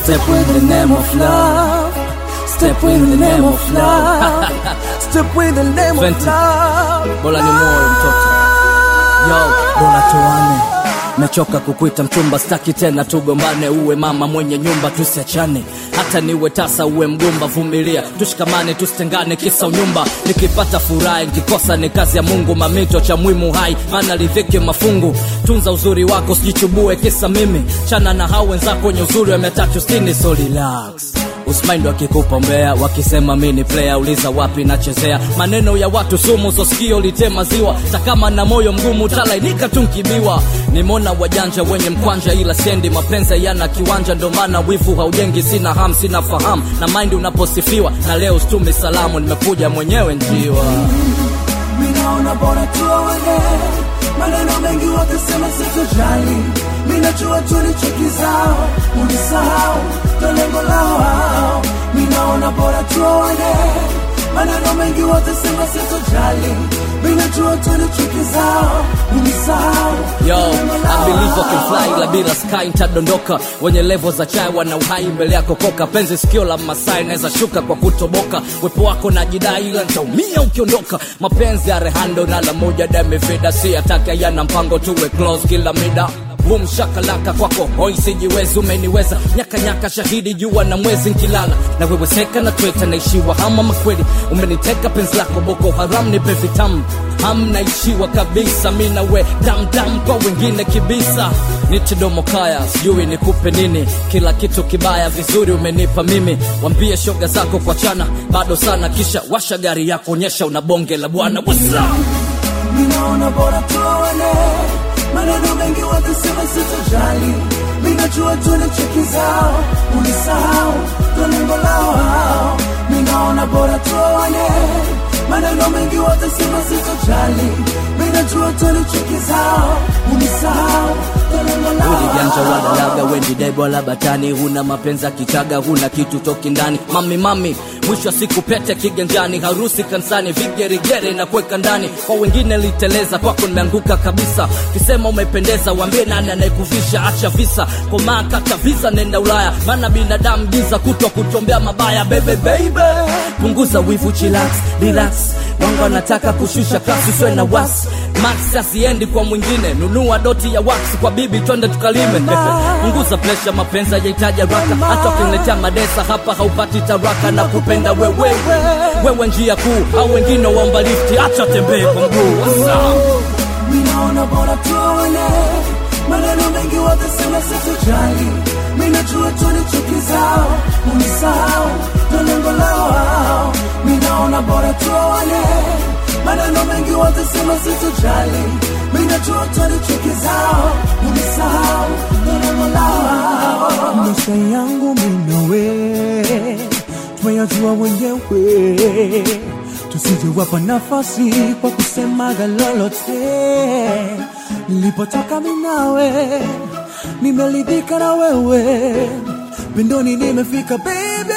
Step with the name of love. Step with the name of love. Step with the name of Fenty. love. Bora ni moyo mtoto. Yo, bora tuane. Mechoka kukuita mchumba, staki tena tugombane. Uwe mama mwenye nyumba, tusiachane. Hata niwe tasa, uwe mgumba, vumilia, tushikamane, tusitengane, kisa unyumba. Nikipata furaha, nikikosa ni kazi ya Mungu. Mamito cha mwimu hai, maana lidhiki mafungu. Tunza uzuri wako, sijichubue kisa mimi. Chana na hao wenzako wenye uzuri wa mia tatu sitini, so relax Usmind wakikupa mbea wakisema mi ni player, uliza wapi nachezea. Maneno ya watu sumu, so sikio litema ziwa. Takama na moyo mgumu, talainika tu nkibiwa. Nimona wajanja wenye mkwanja, ila sendi mapenzi yana kiwanja, ndo maana wivu haujengi. Sina ham, sina fahamu na mind unaposifiwa, na leo stumi salamu, nimekuja mwenyewe njiwa. Minaona bora tuone maneno mengi wakisema sitojali. Minajua tulichokizao unisahau, ndo lengo lao hao. Minaona bora tuone maneno mengi wakisema sitojali. Minajua tulichokizao unisahau, Yo, ndo lengo lao I believe I can hao. fly ila bila sky nitadondoka. Wenye levo za chai wana uhai mbele yako koka. Penzi sikio la Masai naweza shuka kwa kutoboka. Wepo wako na jidai ila nitaumia ukiondoka. Mapenzi ya Rehando na la moja damevida, si atake yana mpango tuwe close kila mida Boom shakalaka kwako hoi sijiwezi umeniweza nyaka nyaka shahidi jua na mwezi nkilala na wewe seka na tweta naishiwa hama makweli umeniteka penzi lako boko haram nipe vitamu ham naishiwa kabisa mi na we damdam kwa wengine kibisa nitidomo kaya sijui nikupe nini kila kitu kibaya vizuri umenipa mimi wambie shoga zako kwa chana bado sana kisha washa gari yako onyesha una bonge la bwana What's up? Minaona bora tuone maneno mengi wakisema sitojali. Minajua tulichokizao unisahau, ndo lengo lao hao. Minaona bora tuone maneno mengi wakisema sitojali. Minajua tulichokizao unisahau, ndo lengo lao uliganja hao. wadalaga wendi debo wala batani huna mapenzi ya kichaga huna kitu toki ndani mami mami mwisho wa siku pete kiganjani harusi kansani vigerigere na kuweka ndani kwa wengine liteleza kwako nimeanguka kabisa kisema umependeza wambie nani anayekuvisha acha visa komaa kata visa nenda ulaya maana binadamu giza kutwa kutombea mabaya bebe baby punguza wivu chillax relax wangu anataka kushusha klasi uswe na wasi max asiendi kwa mwingine nunua doti ya wax kwa bibi twende tukalime punguza presha mapenzi yahitaji haraka hata ukiniletea madesa hapa haupati taraka na kupenda wewewe wewe njia kuu au wengine waomba lifti acha tembee kwa mguu What's up? Minaona bora tuone maneno mengi wakisema sitojali. Minajua tulichokizao unisahau, ndo lengo lao hao. Minaona bora tuone maneno mengi wakisema sitojali. Minajua tulichokizao unisahau, ndo lengo lao hao. Maisha yangu minawe tumeyajua wenyewe tusijewapa nafasi kwa kusemaga lolote. Nilipotoka minawe, nimeridhika na wewe, pindoni nimefika baby,